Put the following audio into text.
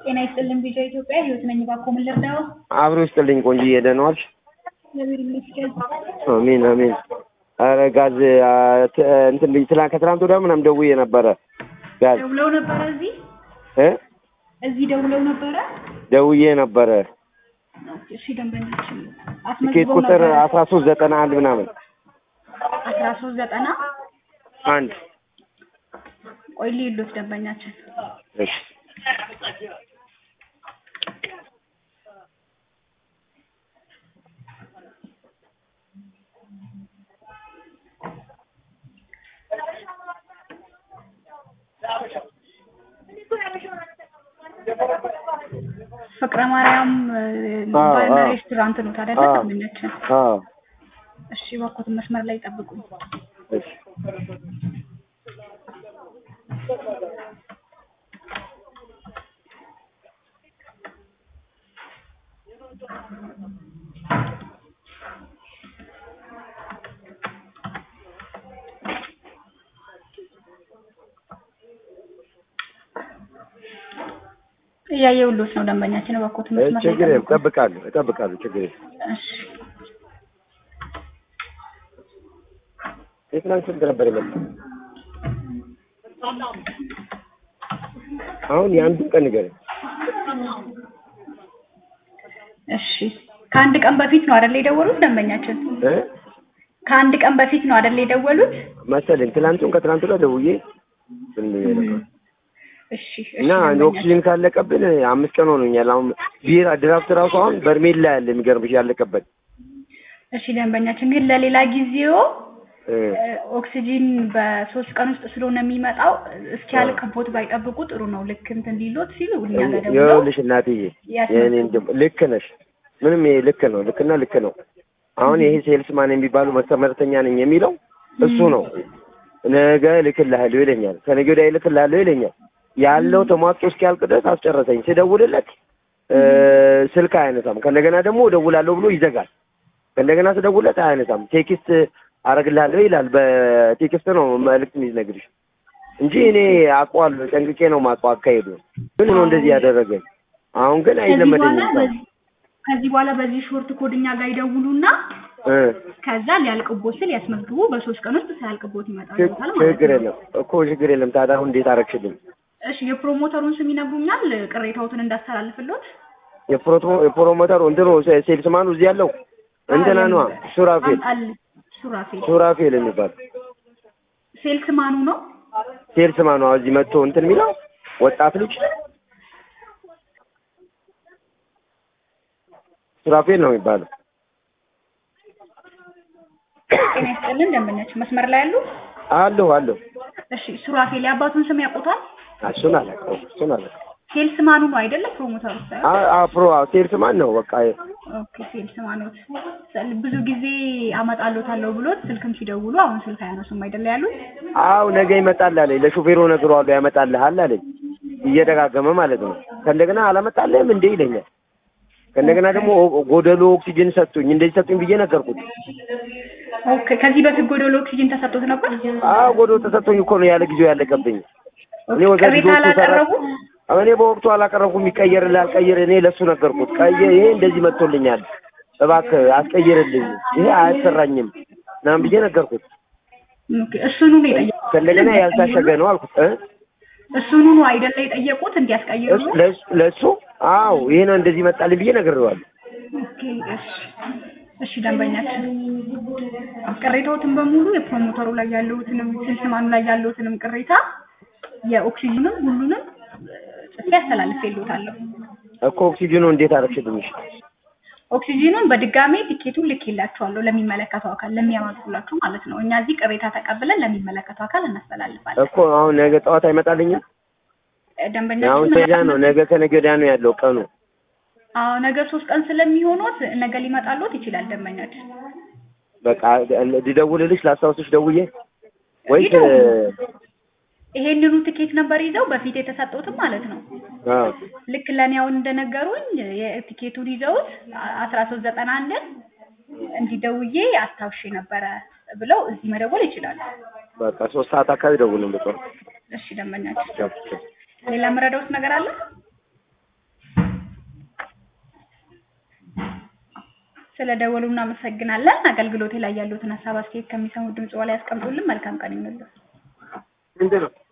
ጤና ይስጥልን ቪዲዮ ኢትዮጵያ ህይወት ነኝ። እባክዎ ምን ልርዳው? አብሮ ይስጥልኝ ቆንጆዬ፣ ደህና ዋልሽ? እግዚአብሔር ይመስገን። አሜን አሜን። ኧረ ጋዝ አ፣ ት- እንትን ብዬ ትላንት ከትላንት ወዲያ ምናምን ደውዬ ነበረ ጋዝ ደውለው ነበረ እዚህ እ እዚህ ደውለው ነበረ። ደውዬ ነበረ እሺ ደንበኛችን ቲኬት አስመዝግበው ቁጥር ነበረ። አስራ ሶስት ዘጠና አንድ ምናምን አስራ ሶስት ዘጠና አንድ ቆይ ሊሉት ደንበኛችን እሺ ፍቅረ ማርያም እ፣ አዎ፣ ባርና አዎ። ሬስቶራንት ነው ታዲያ አዎ። ደንበኛችን። አዎ እሺ እባክዎትን መስመር ላይ ጠብቁኝ። እሺ እያየሁልዎት ነው ደንበኛችን። እባክዎትን እ፣ መስመር ላይ ችግር የለም ጠብቁኝ። እጠብቃለሁ እጠብቃለሁ ችግር የለም እሺ የትናንት ስንት ነበር የመጣው አሁን የአንዱን ቀን ንገረኝ እሺ ከአንድ ቀን በፊት ነው አይደል የደወሉት ደንበኛችን? እ ከአንድ ቀን በፊት ነው አይደል የደወሉት? መሰለኝ ትናንቱን ከትናንት ወዲያ ደውዬ ዝም ብዬ ነበር እሺ እሺ እና ደንበኛችን። ኦክሲጅን ካለቀብን አምስት ቀን ሆኖኛል። አሁን ቢራ ድራፍት ራሱ አሁን በርሜል ላይ ያለ የሚገርምሽ ያለቀበት እሺ ደንበኛችን ግን ለሌላ ጊዜው እ፣ እ፣ ኦክሲጂን በሶስት ቀን ውስጥ ስለሆነ የሚመጣው እስኪያልቅቦት ባይጠብቁ ጥሩ ነው። ልክ እንትን ሊሎት ሲሉ እኛ ጋር ደውለው ይኸውልሽ እናትዬ ያስመዘግቡ። የእኔ እንድም ልክ ነሽ። ምንም ይሄ ልክ ነው፣ ልክና ልክ ነው። አሁን ይሄ ሴልስማን የሚባሉ መስተመርተኛ ነኝ የሚለው እሱ ነው። ነገ እልክልሃለሁ ይለኛል፣ ከነገ ወዲያ እልክልሃለሁ ይለኛል። ያለው ተሟጦ እስኪያልቅ ድረስ አስጨረሰኝ። ስደውልለት እ፣ ስልክ አያነሳም። ከእንደገና ደግሞ እደውላለሁ ብሎ ይዘጋል። ከእንደገና ስደውልለት አያነሳም። ቴክስት አረግልሃለሁ ይላል። በቴክስት ነው መልዕክት የሚነግርሽ እንጂ እኔ አውቀዋለሁ፣ ጠንቅቄ ነው የማውቀው አካሄዱ። ግን ነው እንደዚህ ያደረገኝ። አሁን ግን ከዚህ በኋላ አይለመደኝም። በዚህ ከዚህ በኋላ በዚህ ሾርት ኮድ እኛ ጋር ይደውሉና እ፣ ከዛ ሊያልቅቦት ስል ያስመዝግቡ። በሶስት ቀን ውስጥ ሳያልቅቦት ይመጣል ችግ- ማለት ነው። ችግር የለም እኮ ችግር የለም። ታዲያ አሁን እንዴት አረግሽልኝ? እሺ የፕሮሞተሩን ስም ይነግሩኛል፣ ቅሬታዎትን እንዳስተላልፍሎት። የፕሮቶ- የፕሮሞተሩ እንትኑ ሴ- ሴልስማኑ እዚህ ያለው እንትና ነዋ ሱራፌል አል ሱራፌል ሱራፌል የሚባል ሴልስ ማኑ ነው። ሴልስማኑ አዎ፣ እዚህ መጥቶ እንትን የሚለው ወጣት ልጅ ሱራፌል ነው የሚባለው። ጤና ይስጥልን ደንበኛችን መስመር ላይ ያሉ። አለሁ አለሁ። እሺ ሱራፌል የአባቱን ስም ያውቁታል? እሱን አላውቀውም እሱን አላውቀውም። ሴልስ ማኑ ነው አይደለ? ፕሮሞተሩ ሳይሆን አ- አ- ፕሮ አዎ፣ ሴልስማን ነው በቃ ኦኬ ሴልስ ማኖት ብዙ ጊዜ አመጣሎታለሁ ብሎት ስልክም ሲደውሉ አሁን ስልክ አያነሱም አይደለ ያሉት? አው ነገ ይመጣል አለኝ። ለሾፌሩ ነግሬዋለሁ ያመጣልሃል አለኝ። እየደጋገመ ማለት ነው። ከእንደገና አላመጣልህም እንዴ ይለኛል። ከእንደገና ደግሞ ኦ- ጎደሎ ኦክሲጅን ሰጡኝ እንደዚህ ሰጡኝ ብዬ ነገርኩት። ኦኬ ከዚህ በፊት ጎዶሎ ኦክሲጅን ተሰጥቶት ነበር? አዎ ጎደሎ ተሰጥቶኝ እኮ ነው ያለ ጊዜው ያለቀብኝ። እኔ ወዛ ቅሬታ ልጆቹ ሰራ አላቀረቡም? እኔ በወቅቱ አላቀረብኩም። ይቀየርልህ አልቀይር እኔ ለሱ ነገርኩት። ቀየ ይሄ እንደዚህ መጥቶልኛል፣ እባክህ አስቀይርልኝ፣ ይሄ አያሰራኝም ምናምን ብዬ ነገርኩት። ኦኬ እሱኑ ነው የጠየቁት? ከእንደገና ያልታሸገ ነው አልኩት እ እሱኑ ነው አይደለ የጠየቁት እንዲያስቀይሩ? እሱ- ለእሱ- ለእሱ አዎ ይሄ ነው እንደዚህ መጣልኝ ብዬ ነግሬዋለሁ። ኦኬ እሺ እሺ ደንበኛችን ቅሬታዎትን በሙሉ የፕሮሞተሩ ላይ ያለውትንም ሴልስማኑ ላይ ያለውትንም ቅሬታ የኦክሲጅንም ሁሉንም ጽፌ አስተላልፌልዎታለሁ። እኮ ኦክሲጅኑ እንዴት አረግሽልኝ? ኦክሲጂኑን በድጋሜ ቲኬቱን ልኬላችኋለሁ ለሚመለከተው አካል ለሚያመጡላችሁ ማለት ነው። እኛ እዚህ ቅሬታ ተቀብለን ለሚመለከተው አካል እናስተላልፋለን። እኮ አሁን ነገ ጠዋት አይመጣልኝም? አሁን ደንበኛችን ተጃ ነው ነገ ከነገ ወዲያ ነው ያለው ቀኑ። አዎ ነገ ሶስት ቀን ስለሚሆኑት ነገ ሊመጣልዎት ይችላል ደንበኛችን። በቃ ልደውልልሽ ላስታውስሽ ደውዬ ወይስ ይደውሉ። ይሄንኑ ትኬት ነበር ይዘው በፊት የተሰጠውትም ማለት ነው። አ ልክ ለእኔ አሁን እንደነገሩኝ የቲኬቱን ይዘውት አስራ ሶስት ዘጠና አንድን እንዲደውዬ አስታውሼ ነበረ ብለው እዚህ መደወል ይችላሉ። በቃ ሶስት ሰዓት አካባቢ ደውልን በቃ እሺ ደንበኛችን፣ ሌላ የምረዳውት ነገር አለ? ስለ ደወሉ እናመሰግናለን። አገልግሎቴ ላይ ያሉትን ሀሳብ አስተያየት ከሚሰሙ ድምጽ በላይ ያስቀምጡልን። መልካም ቀን ይሁንልን። ምንድን ነው